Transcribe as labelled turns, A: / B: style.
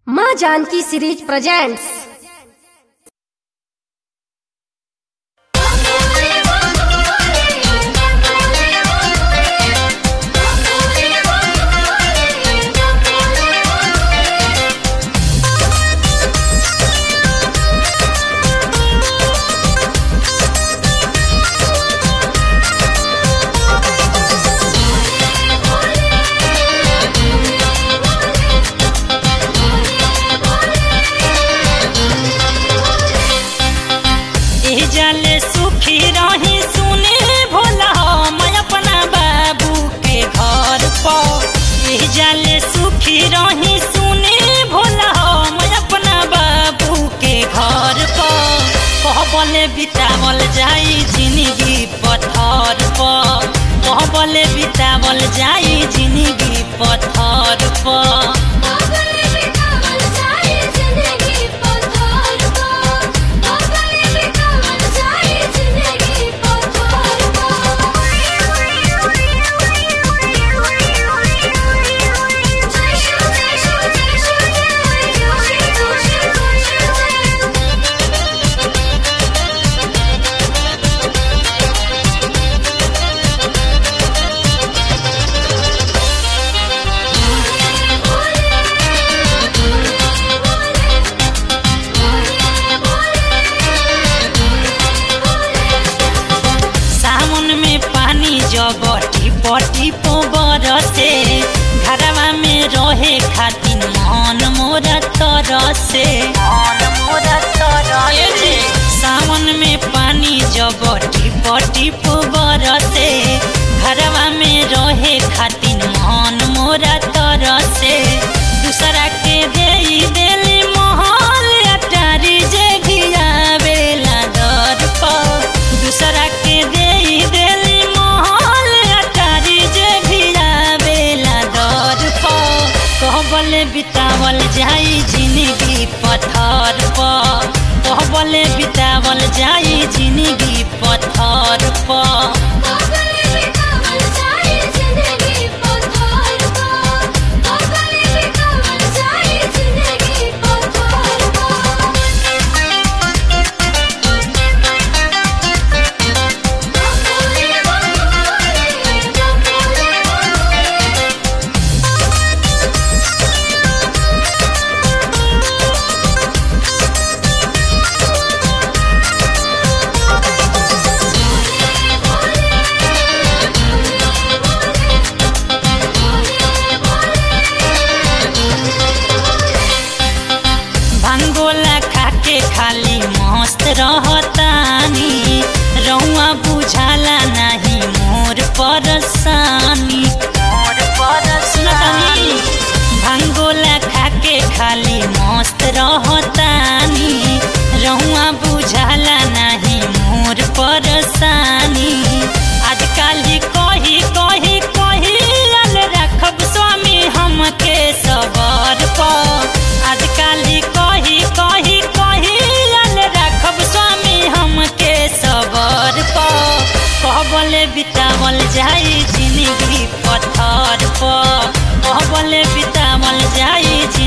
A: माँ Janaki series presents
B: एह जाले सुखी रही सुने भोला मैं अपना बाबू के घर पर एह जाले सुखी रही सुने भोला मैं अपना बाबू के घर पर कहबले बितावल जाई जिंदगी पत्थर पर कहबले बितावल जाई जिंदगी पत्थर पर सावन में पानी जब टिप टिप बरसे घरवा में रहे खातिर मन मोर तरसे ए जी, सावन में पानी जब टिप टिप बरसे घरवा में रहे खातिर मन मोर तरसे दूसरा के देई देली महल अटारी जे गियावेला दर पर दूसरा के देई देली महल अटारी जे भियावेला दर पर कहबले बितावल जाई जिंदगी पत्थर पर कहबले बितावल जाई जिंदगी पत्थर पर भांगोला खाके खाली मस्त रहतानी रौआ बुझाला नहीं मोर परसानी मोर परसानी भांगोला खाके खाली मस्त रहतानी रौआ बुझाला नहीं मोर परसानी आजकल ही कही कही कही अल रखब स्वामी हमके सबर पर आजकल ही कही कही कही अल रखब स्वामी हमके सबर पर कहबले बितावल जाई जिंदगी पत्थर पर कहबले बितावल जाई